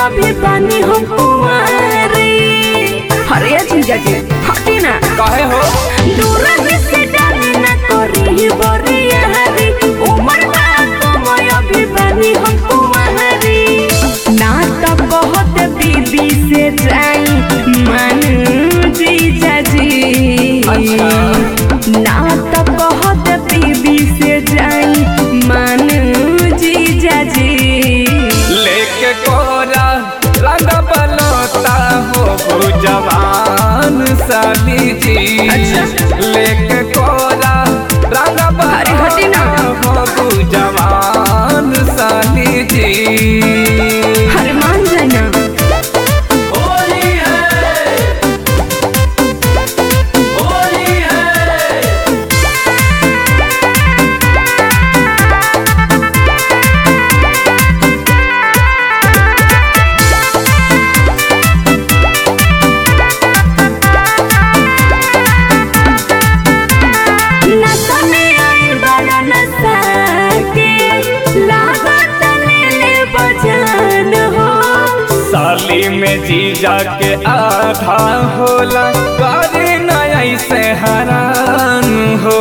अभी बानी हम कुंवारी अरे जीजा जी हटी ना काहे हो दूर से डाली ना करी बरिया हरी उमर बा कमय अभी बानी हम कुंवारी ना तो बहुत बीबी से जाई मन जीजा जी अच्छा। ना तो बहुत बीबी से जाई मन जीजा जी लेके कोरा रंग बलोता हो जवान साली जी अच्छा। लेके कोरा रंग अरे हटी ना। हो जवान साली जी हर मान जाना होली है होली है नशा में आई बड़ा नशा के लागत ले ले बजान हो साली में जीजा के आधा होला करे न ऐसे हरान हो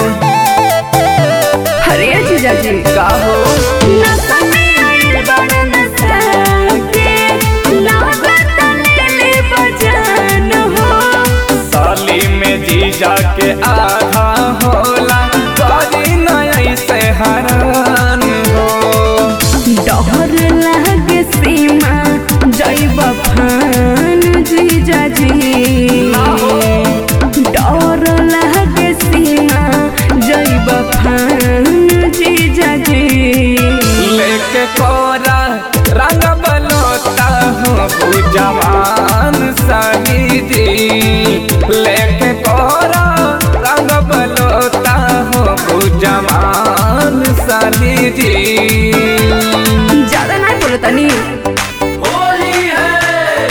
हरे जीजा जी का हो नशा में आई बड़ा नशा के लागत ले ले बजान हो साली में जीजा के आधा होला करे न ऐसे हरान हो डर लागे सीमा जैब फान जीजा जी ना हो। डर लागे सीमा जैब फान जीजा जी लेके कोरा रंग बलोता हो जवान साली जी लेके कोरा रंग बलोता हो जवान साली जी ज्यादा नहीं बोलो तनी होली है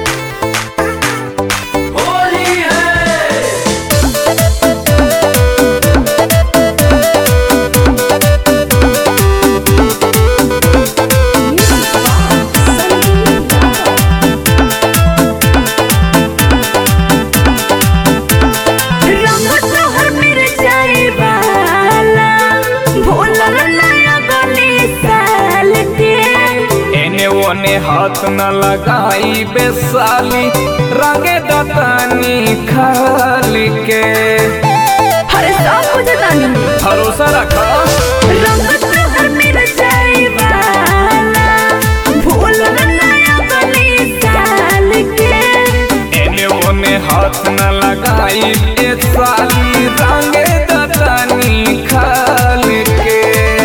होली है रंग तोहर मिर्चाई वाला भोलल नया गली साल के एने ओने हाथ न लगाई बेसाली रंगे दतानी खाली के हर सब कुछ तानी भरोसा रखा रंग तोहर मिर्चाई वाला भोलल नया गली साल के एने ओने हाथ न लगाई बेसाली रंगे दतानी खाली के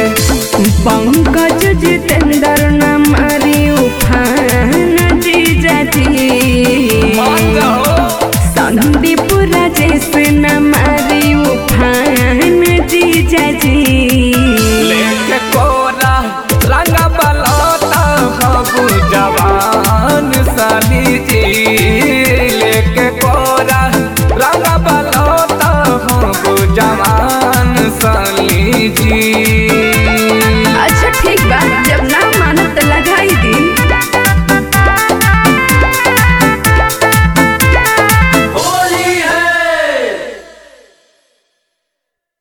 पंकज जितेंद्र न मारी उफान जीजा जी मान जाओ संदीप राजेश न मारी उफान जीजा जी लेके कोरा रंग बलौता हो जवान साली जी